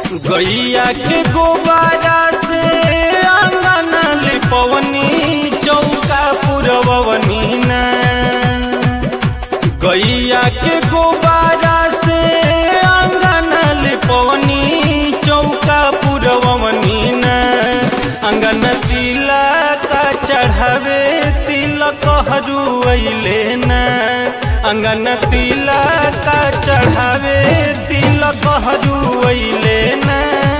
गैया के गोबारा से आंगन लिपवनी चौका पुरवनी ना गैया के गोबारा से आंगन लिपवनी चौका पुरवनी ना अंगन तिलक चढ़ावे तिलक हरू ना अंगन तिलक चढ़ावे तिलक हरू ना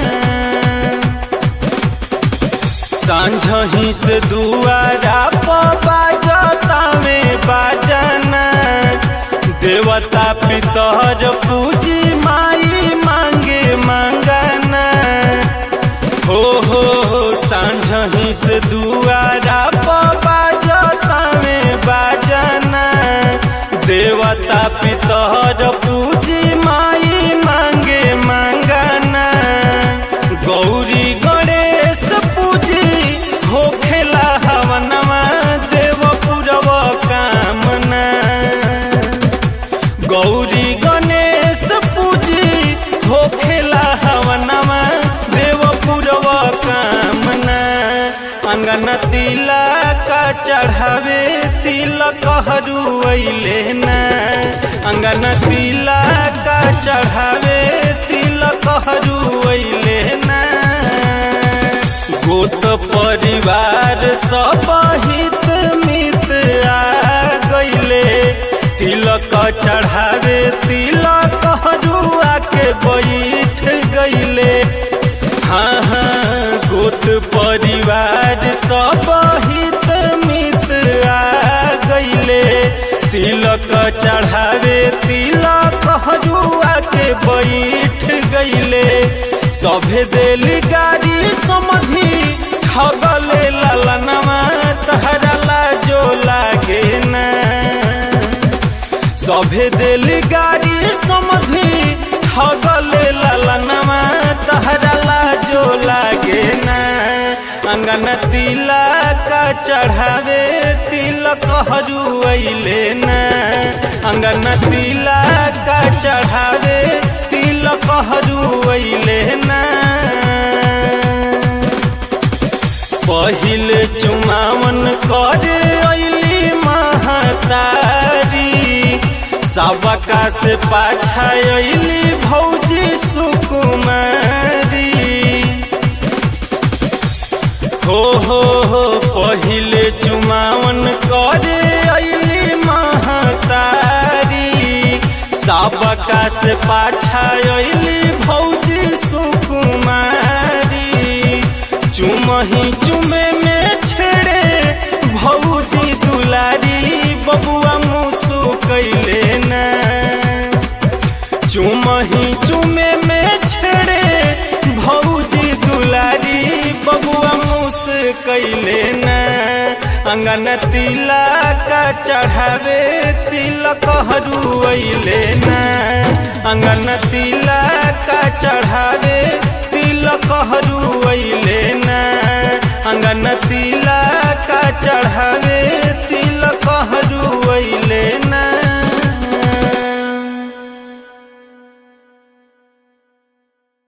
सांझही से दुआरा बाजतावे बाजना देवता पितर पूजी माई मांगे मांगना हो हो हो सांझही से दुआरा बाजतावे बाजना देवता पितर पूजी माई मांगे मांगना गौरी गणेश पूजी होखेला हवनमा देव पुरव कामना गौरी गणेश पूजी होखेला हवनमा देव पुरव कामना अंगन तिलक चढ़ावे तिलक हरू ना अंगन तिलक चढ़ावे तिलक हरू ना गोत परिवार सब हित मित आ गईले तिलक चढ़ावे तिलक हरू के बैठ गईले हाँ हाँ गोत परिवार सब हित मित आ गईले तिलक चढ़ावे तिलक हजुआ के बैठ गईले सभे देली गाड़ी समझी ठगले ललनमा तहरा लाजो लागे ना सभे देली गाड़ी समझी ठगले ललनमा तहरा लाजो लागे ना अंगन तिलक चढ़ावे तिलक हरू ना अंगन तिलक चढ़ावे तिलक हरू ना पहिल चुमावन कर अली महतारी सबका से पाछा अली भौजी सुकुमारी हो हो हो पहिले चुमावन करे अली महतारी सबका से पाछा अली भौजी सुकुमारी चुमही चुमे में छेड़े भौजी दुलारी बबुआ मुसु कैले ना चुमही चुमे में छेड़े भौजी दुलारी बबुआ मुस कैले ना अंगन तिलक चढ़ावे तिलक हरू ना अंगन तिलक चढ़ावे तिलक हरू